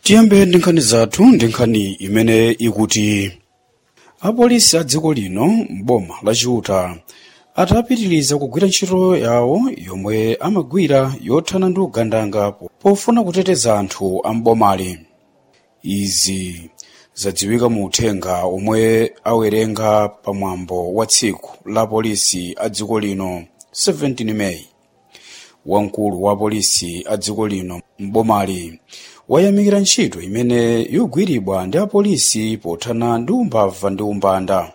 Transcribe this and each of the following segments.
tiyambe ndi nkhani zathu ndi nkhani imene ikuti apolisi a dziko lino m'boma la chiuta atapitiriza kugwira ntchito yawo yomwe amagwira yothana ndi ugandanga pofuna kuteteza anthu a m'bomali izi zadziwika mu uthenga omwe awerenga pamwambo wa tsiku la polisi a dziko lino 17 meyi wamkulu wa polisi a dziko lino m'bomali wayamikira ntchito imene yogwiridwa ndi apolisi pothana ndi umbava ndi umbanda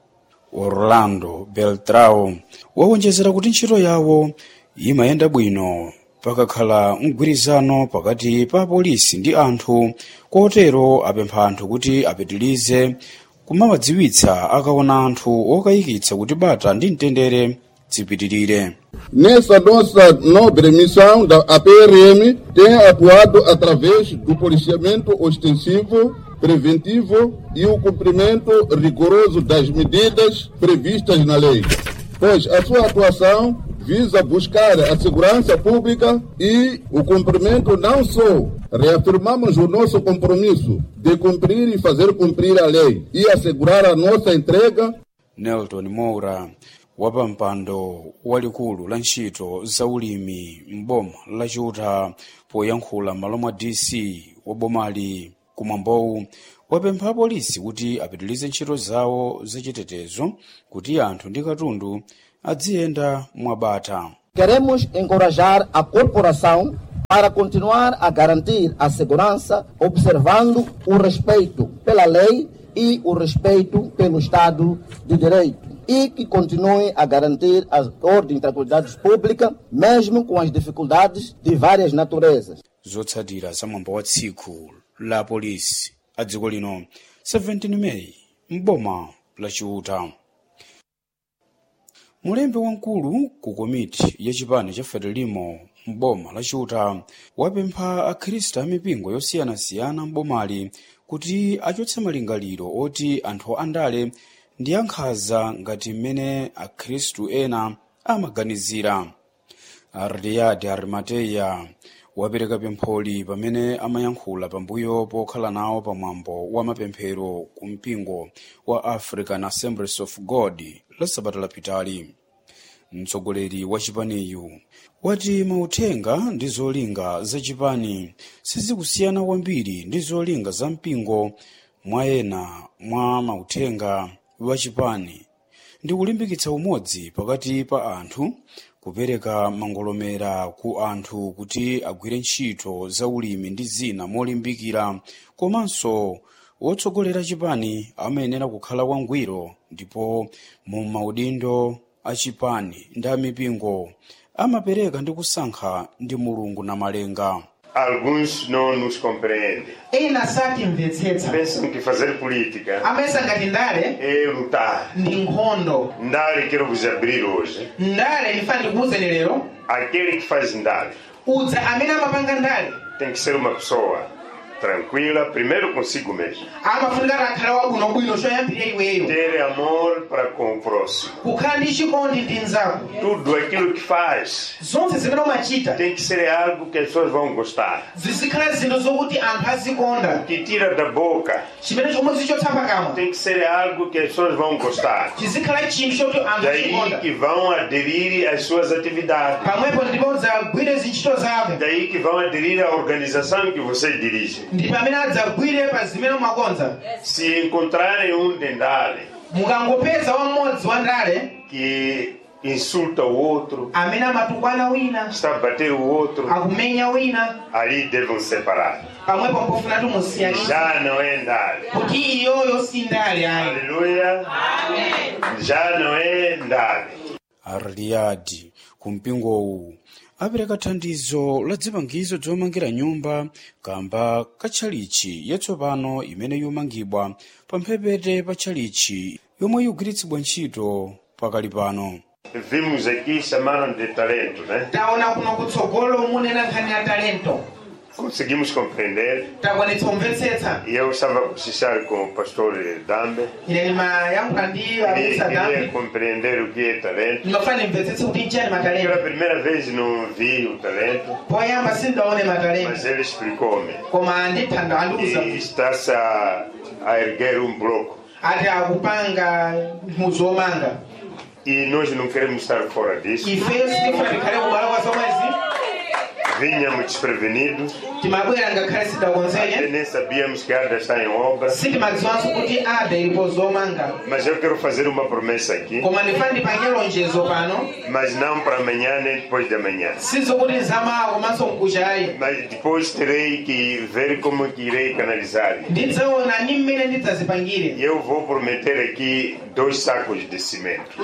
orlando beltrao wawonjezera kuti ntchito yawo imayenda bwino pakakhala mgwirizano pakati pa apolisi ndi anthu kotero apempha anthu kuti apitilize kumawadziwitsa akaona anthu okayikitsa kuti bata ndi mtendere zipitirire Nessa nossa nobre missão da APRM tem atuado através do policiamento ostensivo, preventivo e o cumprimento rigoroso das medidas previstas na lei, pois a sua atuação visa buscar a segurança pública e o cumprimento não só reafirmamos o nosso compromisso de cumprir e fazer cumprir a lei e assegurar a nossa entrega nelton moura wapampando walikulu la ntchito za ulimi m'boma la chiuta poyankhula m'malo mwa dc wa bomali kumwambowu wapempha apolisi kuti apitilize ntchito zawo zachitetezo kuti anthu ndi katundu adziyenda mwabata Queremos encorajar a corporação para continuar a garantir a segurança, observando o respeito pela lei e o respeito pelo Estado de Direito. E que continue a garantir a ordem e tranquilidade pública, mesmo com as dificuldades de várias naturezas. zotsatira za mwambo wa tsiku la polisi a dziko lino 17 meyi m'boma la chiuta mulembe wamkulu ku komiti ya chipani cha frelimo m'boma la chiuta wapempha akhristu a mipingo yosiyanasiyana m'bomali kuti achotse malingaliro oti anthu andale ndi ankhanza ngati mmene akhristu ena amaganizira ariyadi arimateya wapereka pempholi pamene amayankhula pambuyo pokhala nawo pamwambo wa mapemphero ku mpingo wa african assemblies of god la sabata lapitali mtsogoleri wa chipaniyu wati mauthenga ndi zolinga za chipani sizikusiyana kwambiri ndi zolinga za mpingo mwa ena mwa mauthenga wa chipani ndi kulimbikitsa umodzi pakati pa anthu kupereka mangolomera ku anthu kuti agwire ntchito za ulimi ndi zina molimbikira komanso wotsogolera chipani amayenera kukhala wangwiro ndipo mu maudindo a chipani ndi amipingo amapereka ndi kusankha ndi mulungu na malenga Alguns não nos compreendem. ena satimvetsetsa Pensam que fazer política amesa ngati ndale é lutar. ndi nkhondo Ndale, quero vos abrir hoje. ndale ndifana ndikuwuzeni lero Aquele que faz Ndale udza amene amapanga ndale tem que ser uma pessoa tranquila, primeiro consigo mesmo. amafunika akhale wabwinobwino choyambirira iweyo Ter amor para com o próximo. kukhala ndi chikondi ndi mnzako Tudo aquilo que faz zonse zimene umachita tem que ser algo que as pessoas vão gostar. zizikhala zinthu zokuti anthu azikonda O que tira da boca chimene chomwe zichotsa pakamwa tem que ser algo que as pessoas vão gostar. chizikhala chinthu chokuti anthu Daí azikonda que vão aderir às suas atividades. pamwepo ndipo udzagwire zintchito zako Daí que vão aderir à organização que você dirige. ndi pamene adzagwire pa zimene umakonza Se encontrarem um dendale mukangopeza wamodzi wa ndale que insulta o outro, amene amatukwana wina está a bater o outro, akumenya wina ali devem separar. pamwepo mpofuna tumusiyanisa Já não é ndale. kuti iyoyo si ndale ayi Aleluia. Já não é ndale. ariyadi ku mpingowu apereka thandizo la zipangizo zomangira nyumba kamba ka tchalichi yatsopano imene yomangidwa pa mphepete pa tchalichi yomwe ikugwiritsidwa ntchito pakali pano Vimos aqui chamaram de talento, né? taona kuno kutsogolo munena nkhani ya talento conseguimos compreender. takwanitsa kumvetsetsa E eu estava a cochichar com o pastor Dambe. ine ndimayankhula ndi Queria, abusa queria dambi compreender o que é talento. ndimafuna ndimvetsetse kuti nchani Pela matalento primeira vez não vi o talento, poyamba sindaone mas matalento ele explicou-me. koma ndithanda andiuza E está-se a, a erguer um bloco. ati akupanga mudzi womanga E nós não queremos estar fora disso. ifeyo sitifuna tikhale kubwala kwa zomwezi Vinhamos desprevenidos, timabwera ngakhale até sidakonzenye nem sabíamos que a ADA está em obra. sitimadziwanso kuti ada ilipo zomanga Mas eu quero fazer uma promessa aqui, koma ndifuna ndipange lonjezo pano mas não para amanhã nem depois de amanhã. sizokuti zamawa komanso mkuchayi Mas depois terei que ver como que irei canalizar. ndidzaona ni mmene ndidzazipangire E eu vou prometer aqui dois sacos de cimento.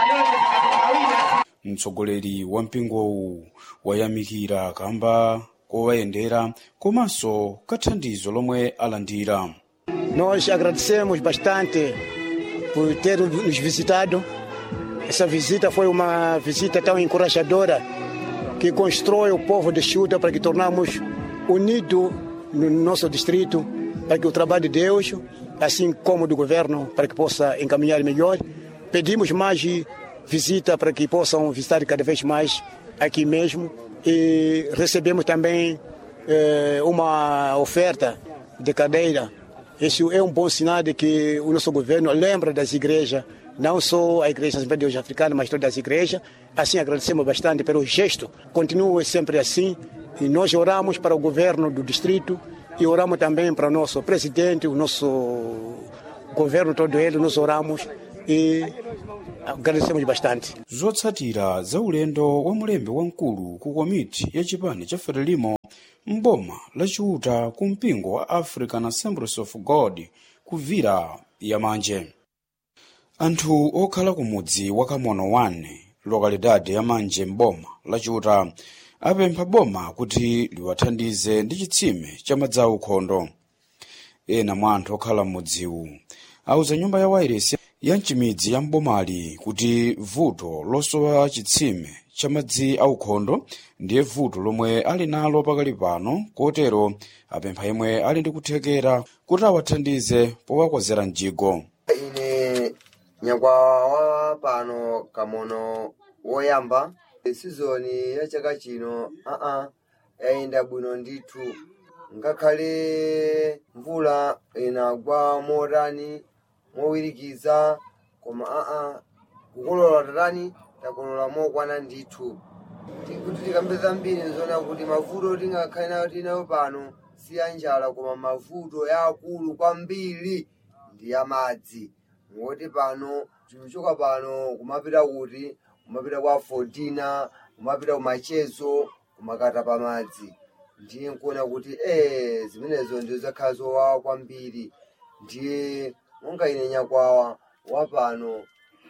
mtsogoleri wa mpingowu wayamikira kamba kowayendera komanso kathandizo lomwe alandira Nós agradecemos bastante por ter nos visitado. Essa visita foi uma visita tão encorajadora que constrói o povo de Chuta para que tornamos unido no nosso distrito, para que o trabalho de Deus, assim como do governo, para que possa encaminhar melhor. Pedimos mais visita para que possam visitar cada vez mais aqui mesmo e recebemos também eh, uma oferta de cadeira isso é um bom sinal de que o nosso governo lembra das igrejas, não só a Igreja Assembleia de Deus Africana, mas todas as igrejas. Assim, agradecemos bastante pelo gesto. Continue sempre assim. E nós oramos para o governo do distrito e oramos também para o nosso presidente, o nosso governo todo ele, nós oramos e agradecemos bastante. zotsatira za ulendo wa mulembe wamkulu ku komiti ya chipani cha frelimo mboma lachiuta ku mpingo wa african assemblies of god kuvira yamanje anthu okhala ku mudzi wa kamono 1 lokalidade yamanje mboma lachiuta apempha boma kuti liwathandize ndi chitsime cha madzi aukhondo ena mwa anthu okhala m'mudziwu auza nyumba ya wairesi ya mchimidzi ya mbomali kuti vuto losowa chitsime cha madzi aukhondo ndiye vuto lomwe ali nalo pakali pano kotero apempha yemwe ali ndi kuthekera kuti awathandize powakozera mjigo ine nyakwawa pano kamono woyamba sizoni ya chaka chino aa yayenda bwino ndithu ngakhale mvula inagwa motani mowirikiza koma aa kukolola tatani takolola mokwana ndithu kuti tikambe zambiri nzona kuti mavuto tingakhale nayo tinayo pano si ya njala koma mavuto yaakulu kwambiri ndi ya madzi ngoti pano tikuchoka pano kumapita kuti kumapita kwa fodina kumapita kumachezo kumakata pa madzi ndiye nkuona kuti eh zimenezo ndizo zakhala zowawa kwambiri ndiye monga ine nyakwawa wapano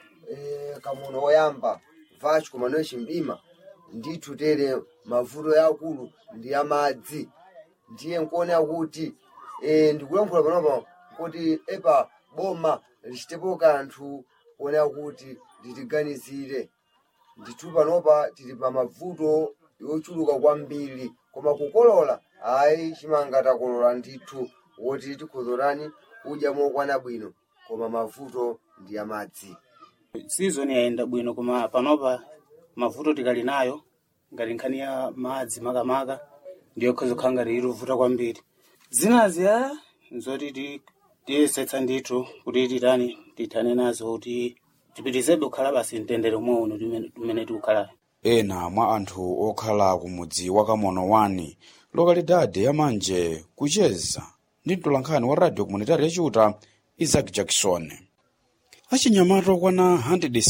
eh, kamono woyamba vachi kumanoyo chimbima ndithu tere mavuto yakulu ndi ya madzi ndiye nkuona kuti eh, ndikulankhula panopa kuti epa boma lichitepo kanthu kuona kuti litiganizire ndithu panopa tili pa mavuto yochuluka kwambiri koma kukolola ayi chimanga takolola ndithu woti tikhozorani kudya mokwana bwino koma mavuto ndi ya madzi season yayenda bwino koma panopa mavuto tikali nayo ngati nkhani ya madzi makamaka ndiyo khozokhala ngati ilivuta kwambiri zinazi a nzoti ti- tiyesetsa ndithu kuti titani tithane nazo kuti tipitizebe kukhala basi mtendere umwe uno timene- timene tikukhala ena mwa anthu okhala ku mudzi wa kamono 1 lokalidade yamanje kucheza ndi mtolankhani wa radio komunitari yachiuta isaac jackson achinyamata okwana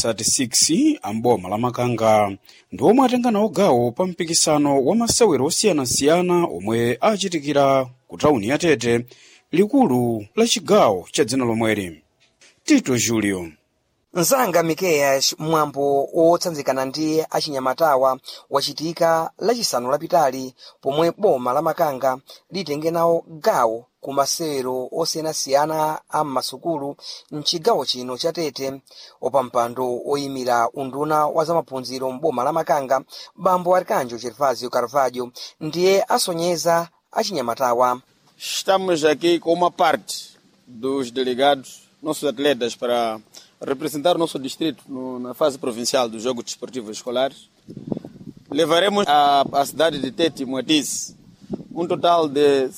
136 amboma la makanga ndi omwe atenga nawo gawo pa mpikisano wa masewero osiyanasiyana omwe achitikira ku tawuni ya tete likulu la chigawo cha dzina lomweli tito julio mzanga mikeya mwambo wotsanzikana ndi achinyamatawa wachitika lachisanu lapitali pomwe boma la makanga litenge nawo gawo ku masewero osiyanasiyana a m'masukulu mchigawo chino cha tete opampando oyimira unduna wa zamaphunziro m'boma la makanga bambo arkanjo gervasio carvalho ndiye asonyeza achinyamatawa Estamos aqui com uma parte dos delegados, nossos atletas, para representar o nosso distrito no- na fase provincial dos Jogos Desportivos Escolares. Levaremos à, à cidade de Tete, Moatize, um total de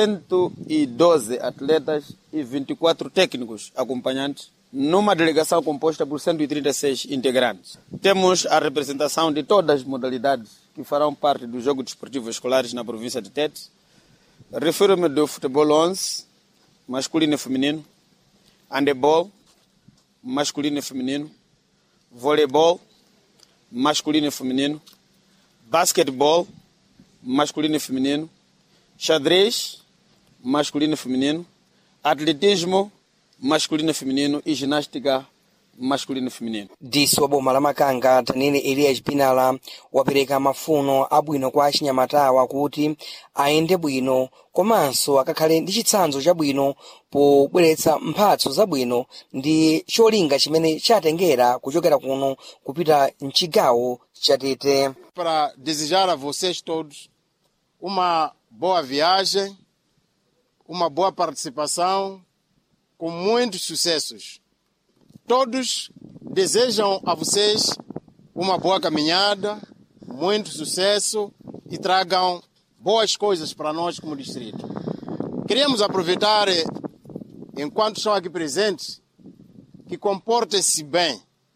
112 atletas e 24 técnicos acompanhantes, numa delegação composta por 136 integrantes. Temos a representação de todas as modalidades que farão parte dos Jogos Desportivos Escolares na província de Tete. Refiro-me do futebol 11, masculino e feminino, handebol, masculino e feminino, voleibol, masculino e feminino, basquetebol, masculino e feminino, xadrez, masculino e feminino, atletismo, masculino e feminino e ginástica, masculino e feminino. disi wa boma la makanga tanene elias pinala wapereka mafuno abwino kwa achinyamatawa kuti ayende bwino komanso akakhale ndi chitsanzo chabwino pobweretsa mphatso zabwino ndi cholinga chimene chatengera kuchokera kuno kupita mchigawo cha tete para desejar a vocês todos uma boa viagem, uma boa participação, com muitos sucessos. Todos desejam a vocês uma boa caminhada, muito sucesso e tragam boas coisas para nós como distrito. Queríamos aproveitar, eh, enquanto estão aqui presentes, que comportem-se bem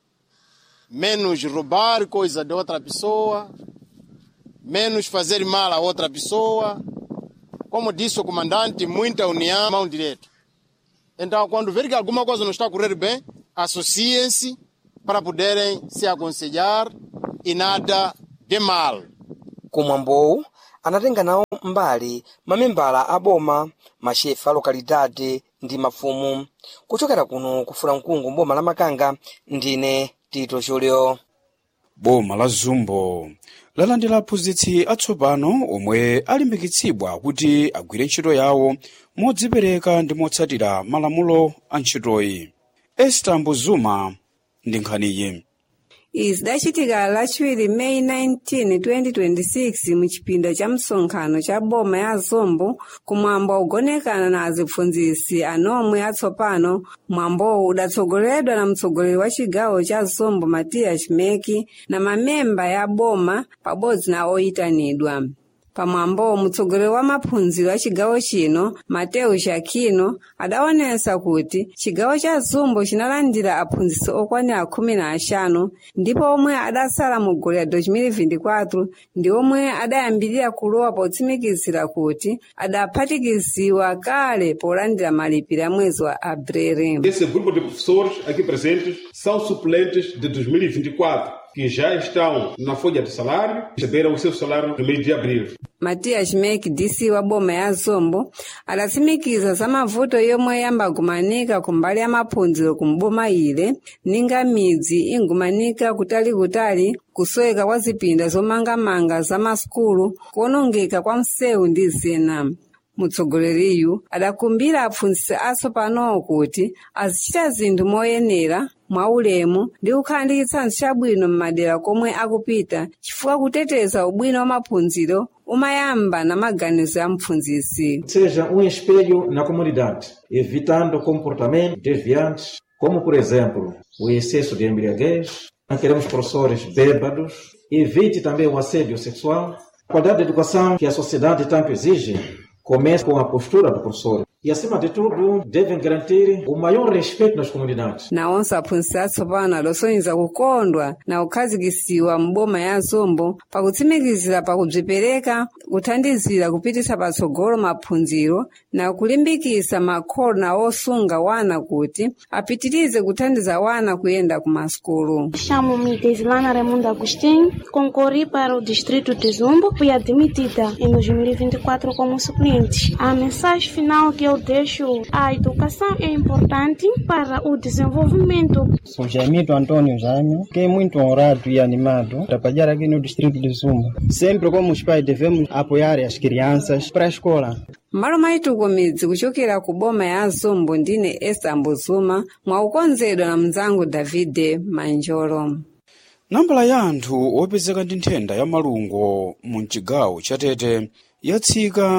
menos roubar coisa de outra pessoa, menos fazer mal a outra pessoa. Como disse o comandante, muita união, mão direita. Então, quando ver que alguma coisa não está a correr bem, associem-se para poderem se aconselhar e nada de mal. kumwambowu anatenga nawo mbali mamembala a boma mashefa a lokalidade ndi mafumu kuchokera kuno kufuna mkungu mboma la makanga ndine tito chulio boma la zumbo lalandira aphunzitsi atsopano omwe alimbikitsidwa kuti agwire ntchito yawo modzipereka ndi motsatira malamulo a ntchitoyi esta mbuzuma ndi nkhaniyi izi dachitika lachiwiri meyi 19 2026 mu chipinda cha msonkhano cha boma ya zombo kumwambo ugonekana na azipfunzisi anomwe atsopano mwambowu udatsogoleredwa na mtsogoleri wa chigawo cha zombo matiya chimeki na mamemba ya boma pabodzi na oyitanidwa pamwambowo mtsogoleri wa maphunziro a chigawo chino mateu shakino adaonesa kuti chigawo cha zumbo chinalandira aphunzitsi okwanira khumi na axanu ndipo omwe adatsala mu goli ya 2024 ndi omwe adayambirira kulowa potsimikizira kuti adaphatikiziwa kale polandira malipiro a mwezi wa abrere Esse grupo de professores aqui presentes são suplentes de 2024, que já estão na folha de salário, receberam o seu salário no mês de abril. matias mek dc wa boma ya zombo adatsimikiza za mavuto yomwe yambagumanika kumbali ya maphunziro kumboma ile ninga midzi ingumanika kutalikutali kusweka kwa zipinda zomangamanga za masukulu kuonongeka kwa msewu ndi zina mutsogoleriyu adakumbira aphunzitsi atsopanowo kuti azichita zinthu moyenera mwaulemu ndi kukhala ndi chitsanzo chabwino m'madera komwe akupita chifukwa kuteteza ubwino wa maphunziro umayamba na maganizo ya mphunzitsi seja um espelho na comunidade, evitando comportamentos desviantes, como, por exemplo, o excesso de embriaguez, não queremos professores bêbados, evite também o assédio sexual. A qualidade de educação que a sociedade tanto exige começa com a postura do professor. E, acima de tudo, devem garantir o maior respeito nas comunidades. nawonso aphunzitsi atsopano adasonyeza kukondwa na kukhazikisiwa m'boma ya zombo pakutsimikizira pakubzipereka kuthandizira kupitisa patsogolo maphunziro na kulimbikisa makholo na osunga wana kuti apitirize kuthandiza wana kuyenda ku masukulu Chamo-me Desilana Raimundo Agostinho, concorri para o distrito de Zumbo, fui admitida em 2024 como suplente. A mensagem final que eu deixo, a educação é importante para o desenvolvimento. Sou Jaimito Antônio Jânio, fiquei muito honrado e animado a trabalhar aqui no distrito de Zumba. Sempre como os pais devemos apoiar as crianças para a escola. m'malo maituko midzi kuchokera ku boma ya zombo ndine esta mbuzuma mwaukonzedwa na mnzangu davide manjolo nambala ya anthu opezeka ndi nthenda ya malungo mu chigawo cha tete yatsika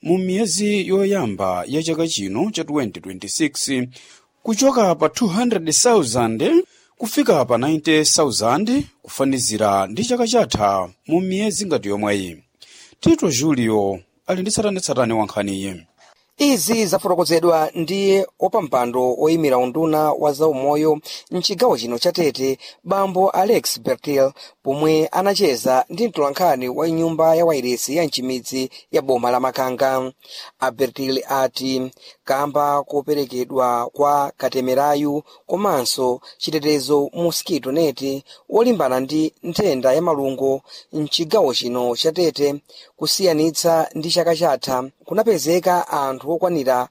mu miyezi yoyamba ya chaka chino cha 2026 kuchoka pa 200,000 kufika pa 90,000 kufanizira ndi chaka chatha mu miyezi ngati yomweyi tito julio ali ndi tsatanetsatane wa nkhaniyi izi zafotokozedwa ndi opampando oyimira unduna wa zaumoyo mchigawo chino cha tete bambo alex bertil pomwe anacheza ndi mtolankhani wa nyumba ya wairesi ya mchimidzi ya boma la makanga abertil ati kamba koperekedwa kwa katemerayu komanso chitetezo mosquito net wolimbana ndi nthenda ya malungo mchigawo chino cha tete kusiyanitsa ndi chaka chatha kunapezeka anthu okwanira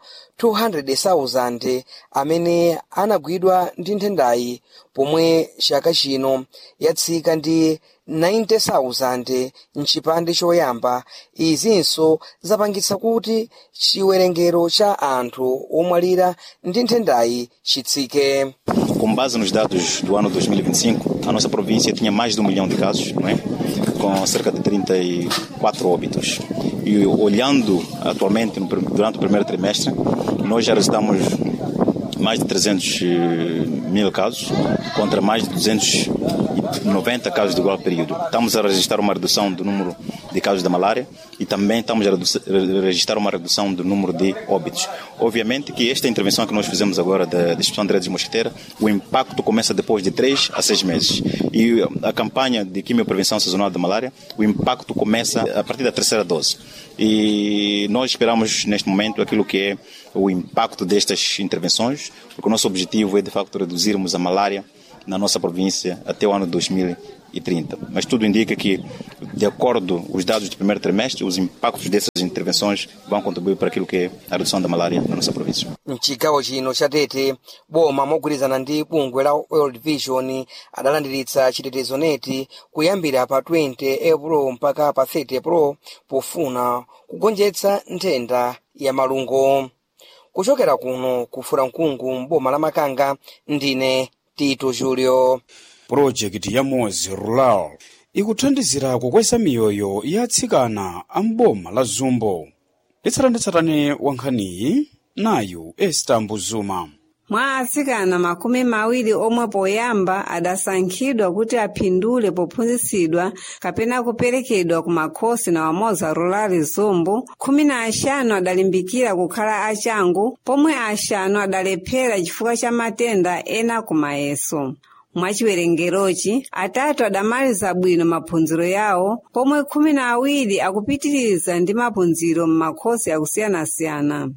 200,000 amene anagwidwa ndi nthendayi pomwe chaka chino yatsika ndi 90,000 mchipande choyamba izinso zapangitsa kuti chiwerengero cha anthu omwalira ndi nthendayi chitsike Com base nos dados do ano 2025, a nossa província tinha mais de um milhão de casos, não é? com cerca de 34 óbitos. E olhando atualmente no prim- durante o primeiro trimestre, nós já registramos mais de 300 mil casos contra mais de 290 casos de igual período. Estamos a registrar uma redução do número de casos da malária e também estamos a redu- re- registrar uma redução do número de óbitos. Obviamente que esta intervenção que nós fizemos agora da distribuição de redes de mosquiteira, o impacto começa depois de 3 a 6 meses. E a campanha de quimioprevenção sazonal da malária, o impacto começa a partir da terceira dose. E nós esperamos neste momento aquilo que é o impacto destas intervenções, porque o nosso objetivo é de facto reduzirmos a malária na nossa província até o ano 2030. Mas tudo indica que, de acordo com os dados do primeiro trimestre, os impactos dessas intervenções vão contribuir para aquilo que é a redução da malária na nossa província. mchigawo chino cha tete boma mogwirizana ndi bungwe la world vision adalandiritsa chitetezo neti kuyambira pa 20 april mpaka pa 30 april pofuna kugonjetsa nthenda ya malungo kuchokera kuno kufura mkungu mboma la makanga ndine tito julio pulojekiti ya mozi rural ikuthandizira kukweza miyoyo ya atsikana a mboma la zumbo litsatanetsatane wa nkhaniyi nayu esta mbuzuma mwa atsikana makumi mawiri omwe poyamba adasankhidwa kuti aphindule pophunzitsidwa kapena kuperekedwa ku makhosi na wamoza rurali zumbu khumi na axanu adalimbikira kukhala achangu pomwe axanu adalephera chifukwa cha matenda ena kumayeso mwachiwerengerochi atatu adamaliza bwino maphunziro yawo pomwe khumi na awiri akupitiriza ndi maphunziro m'makhosi akusiyana-siyana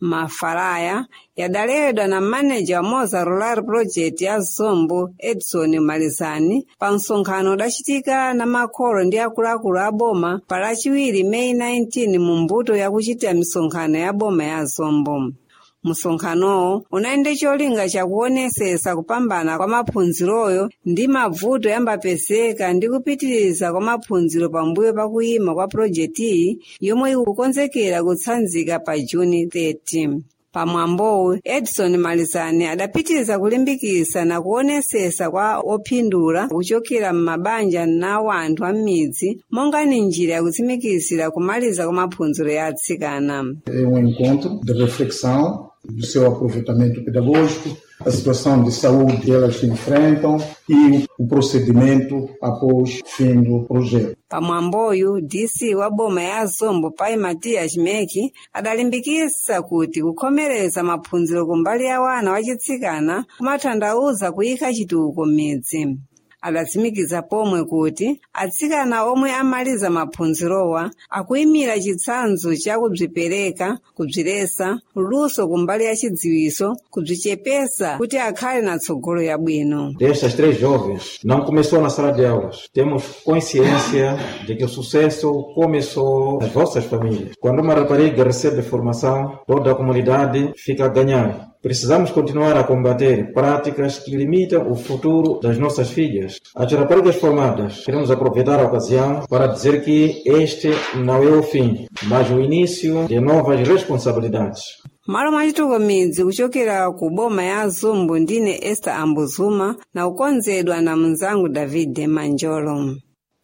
mafaraya yadalewedwa na maneja wa moza rural project ya zombo edson malizani pa msonkhano udachitika na makholo ndi akuluakulu a boma pa lachiwiri meyi 19 mu mbuto yakuchitira misonkhano ya boma ya zombo msonkhanowo unali cholinga chakuonesesa kupambana kwa maphunziroyo ndi mavuto yambapezeka ndi kupitiriza kwa maphunziro pambuyo pakuyima kwa pulojekitiyi yomwe ikukonzekera kutsanzika pa juni 30 pamwambowu edson malizani adapitiriza kulimbikisa na kuonesesa kwa ophindula kuchokera m'mabanja nawo anthu a m'midzi monga ni njira yakutsimikizira kumaliza kwa maphunziro ya atsikana É um encontro de reflexão do seu aproveitamento pedagógico, a situação de saúde que elas enfrentam e o procedimento após o fim do projeto. pamwamboyu dc wa boma ya zombo pai matias meki adalimbikisa kuti kukhomereza maphunziro kumbali ya wana wachitsikana kumatanthauza kuyika chitukuko m'midzi adatsimikiza pomwe kuti atsikana omwe amaliza maphunzirowa akuyimira chitsanzo cha kubzipereka kubziresa luso kumbali ya chidziwiso kubzichepesa kuti akhale na tsogolo yabwino Destas três jovens, não começou na sala de aulas. Temos consciência de que o sucesso começou nas vossas famílias. Quando uma rapariga recebe formação, toda a comunidade fica a ganhar. Precisamos continuar a combater práticas que limitam o futuro das nossas filhas. As raparigas formadas, queremos aproveitar a ocasião para dizer que este não é o fim, mas o início de novas responsabilidades. malo mwachituko midzi kuchokera ku boma ya zumbu ndine esther ambuzuma na kukonzedwa na mnzangu david manjolo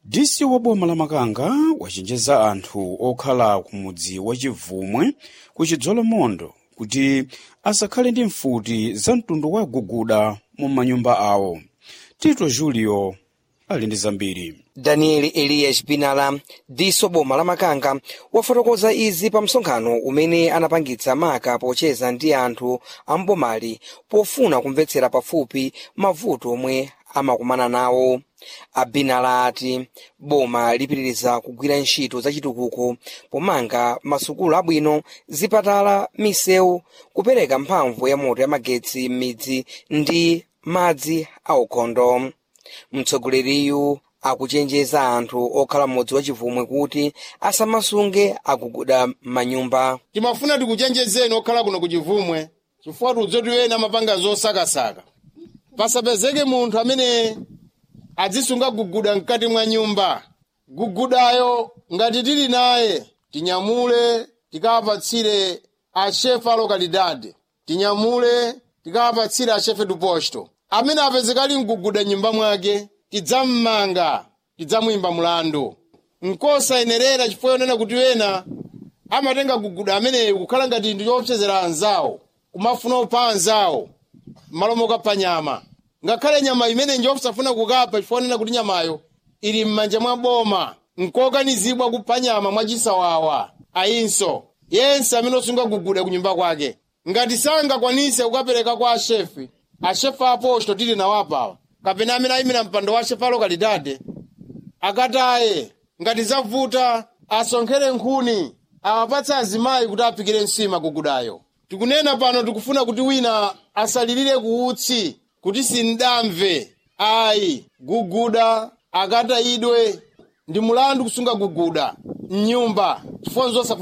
dc wa boma la makanga wachenjeza anthu okhala ku mudzi wa chivumwe ku chidzolomondo kuti asakhale ndi mfuti za mtundu wa guguda mu manyumba awo tito julio ali ndi zambiri daniel elias pinala diso boma la makanga wafotokoza izi pa msonkhano umene anapangitsa maka pocheza ndi anthu ambomali pofuna kumvetsera pafupi mavuto omwe amakumana nawo abinala ati boma lipitiriza kugwira ntchito zachitukuko pomanga masukulu abwino zipatala misewu kupereka mphamvu ya moto ya magetsi m'midzi ndi madzi aukhondo mtsogoleriyu akuchenjeza anthu okhala m'mudzi wa chivumwe kuti asamasunge akuguda manyumba timafuna tikuchenjezeni okhala kuno ku chivumwe chifukwa tudzoti wena amapanga zosakasaka pasapezeke munthu amene adzisunga guguda mkati mwa nyumba gugudayo ngati tili naye tinyamule tikawapatsire ashefe a lokalidade tinyamule tikawapatsire ashefe du posto amene apezekali mguguda nyumba mwake tidzammanga tidzamuyimba mulandu nkosayenerera chifukwa yonena kuti wena amatenga guguda ameneyo kukhala ngati ndi choopsezera anzawo kumafuna kupha anzawo m'malo mokapha nyama ngakhale nyama imene njosafuna kukapha chifukwa yonena kuti nyamayo ili m'manja mwa boma nkokanizibwa kupha nyama mwachisawawa ayinso yense amene osunga guguda kunyumba kwake ngati sangakwanise kukapereka kwa ashefe ashefe aposto tili nawo apawa kapena amene ayimira mpando wa ashefe alokalidade akataye ngati zavuta asonkhere nkhuni awapatse azimayi kuti apikire nsima gugudayo tikunena pano tikufuna kuti wina asalirire kuutsi kuti sindamve ayi guguda akatayidwe ndi mulandu kusunga guguda mnyumba chifukwa nzosafuna